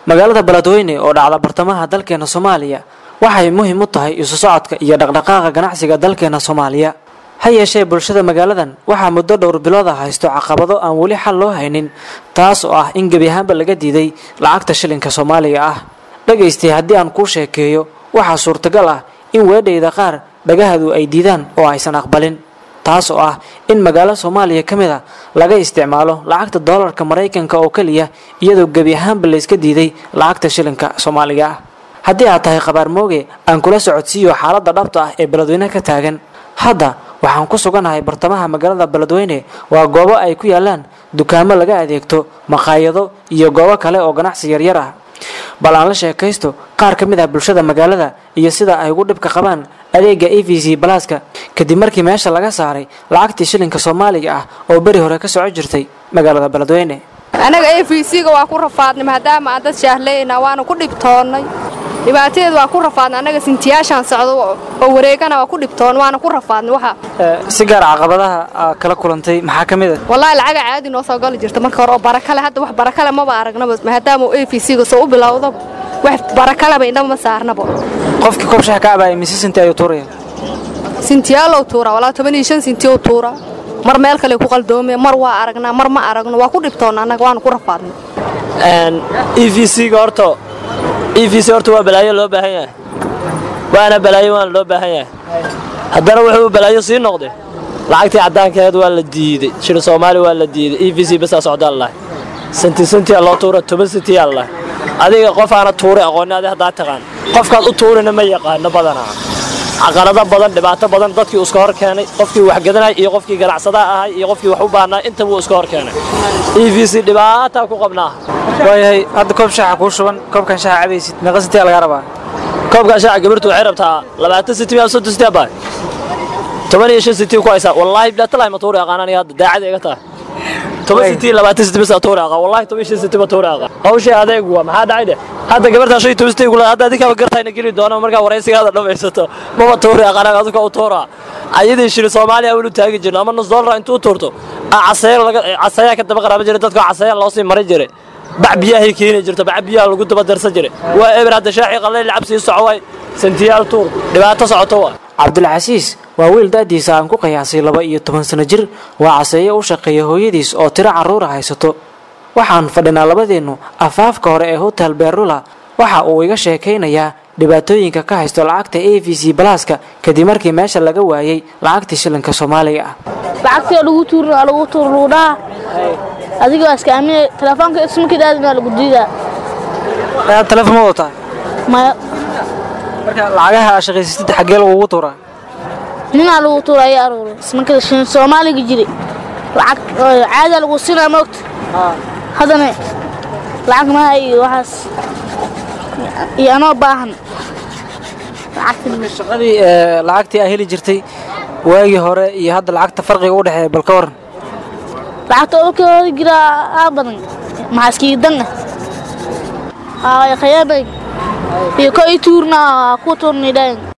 magaalada beledweyne oo dhacda bartamaha dalkeena soomaaliya waxay muhiim u tahay isu socodka iyo dhaqdhaqaaqa ganacsiga dalkeena soomaaliya ha yeeshee bulshada magaaladan waxaa muddo dhowr bilood ah haysto caqabado aan weli xal loo haynin taas oo ah in gebi ahaanba laga diiday lacagta shilinka soomaaliga ah dhagaystay haddii aan kuu sheekeeyo waxaa suurtagal ah in weedhayda qaar dhagahadu ay diidaan oo aysan aqbalin taas oo ah in magaalo soomaaliya ka mid a laga isticmaalo lacagta doolarka maraykanka oo keliya iyadoo gebi ahaanba layska diiday lacagta shilinka soomaaliga ah haddii aad tahay qabaar mooge aan kula socodsiiyo xaaladda dhabta ah ee beledweyne ka taagan hadda waxaan ku suganahay bartamaha magaalada beledweyne waa goobo ay ku yaalaan dukaamo laga adeegto maqaayado iyo goobo kale oo ganacsi yaryar ah bal aan la sheekaysto qaar ka mid ah bulshada magaalada iyo sida ay ugu dhibka qabaan adeega e v c balaaska kadib markii meesha laga saaray lacagtii shilinka soomaaliga ah oo beri hore ka soco jirtay magaalada beledweyne annaga e v c-ga waa ku rafaadnay maadaama aan dad shaahlayna waana ku dhibtoonnay dhibaatadeedu waa ku rafaadnay annaga sintiyaashaan socdo oo wareegana waa ku dhibtoon waana ku rafaadnay waxa si gaar caqabadaha aa kala kulantay maxaa ka mid a wallaahi lacaga caadi noo soo gali jirta marka hore oo barakale hadda wax barakale maba aragnaba maadaama e v c-ga soo u bilowdaba wax barakaleba indhaba ma saarnaba qofkii koob shax ka abaya mise sinti ayuu tuuraya sintiyaalow tuuraa walaa toban iyo shan sintiyow tuuraa mar meel kale ku qaldoomaya mar waa aragnaa mar ma aragno waa ku dhibtoonna annaga waana ku rafaadnay e v c-ga horta e v c horta waa balaayo loo baahan yahay waana balaayo waana loo baahan yahay haddana wuxuu balaayo sii noqday lacagtii caddaankeed waa la diidey shil soomaali waa la diiday e v c basaa socdaa lahay santi santiyaa loo tuura toban santiyaa lahay adiga qof aana tuuray aqoonni adi haddaa taqaan qofkaad u tuurina ma yaqaano badanaa caqalado badan dhibaato badan dadkii iska hor keenay qofkii waxgadanay iyo qofkii ganacsadaa ahay iyo qofkii wax u baahnaa inta wuu iska hor keenay e v c dhibaataa ku qabnaa waayahay hadda koob shaaxa kuu shuban koobkan shaaxa cabaysid meeqa sintiyaa lagaa rabaa koobkaa shaaca gabartu waxay rabtaa labaatan senti miyaa soddon senti baa toban iyo shan senti ku haysaa wallaahi bilaatalahi ma tuuri aqaan aniga hadda daacada iga tahay toban senti iyo labaatan senti basa tuuri aqaan wallaahi toban iyo shan senti ma tuuri aqaan hawshii adeeg waa maxaa dhacay dheh hadda gabartaa shan iyo toban senti kula hadda adinkaaba gartayna geli doona markaa waraysigaada dhamaysato mama tuuri aqaan aduka u tuuraa ayadii shili soomaaliya welu taagi jirno ama nus doolar intuu tuurto casayaa ka daba qaraaba jiray dadka casayaa loo sii marin jiray bac biyahay keeni jirto bac biyaha lagu daba darsan jiray waa eber hadda shaaxii qallayl lacab sii soco waay santiyaal tuur dhibaato socoto waa cabdulcasiis waa wiil da'diisa aan ku qiyaasay laba iyo toban sano jir waa caseeye u shaqeeya hooyadiis oo tiro carruura haysato waxaan fadhinaa labadeennu afaafka hore ee hotel beerula waxa uu iga sheekaynayaa dhibaatooyinka ka haysto lacagta a v c balaaska kadib markii meesha laga waayey lacagtii shilinka soomaaliga ah lacagtii oo lagu tuurin waa lagu tuur lagu dhaha adiga waa iska aaminay telefoonka ismarkii dhaadin waa lagu diidaa aad telefoon ma wadataa maya marka lacagaha aa shaqaysatid xaggee lagugu tuuraa ninaa lagu tuura ayaa aruuray ismarkii shin soomaaliga jiray lacag caadaa lagu siinaa moogta haddana lacag maha iyo waxaas iyo anoo baahan shaqadii lacagtii aa heli jirtay waagii hore iyo hadda lacagta farqiga u dhexeeya bal ka waran lacagta olkooda jiraa aa badan maxaa iskiga dan ah khayaabay iyo ko i tuurna ku tuurnay dhayn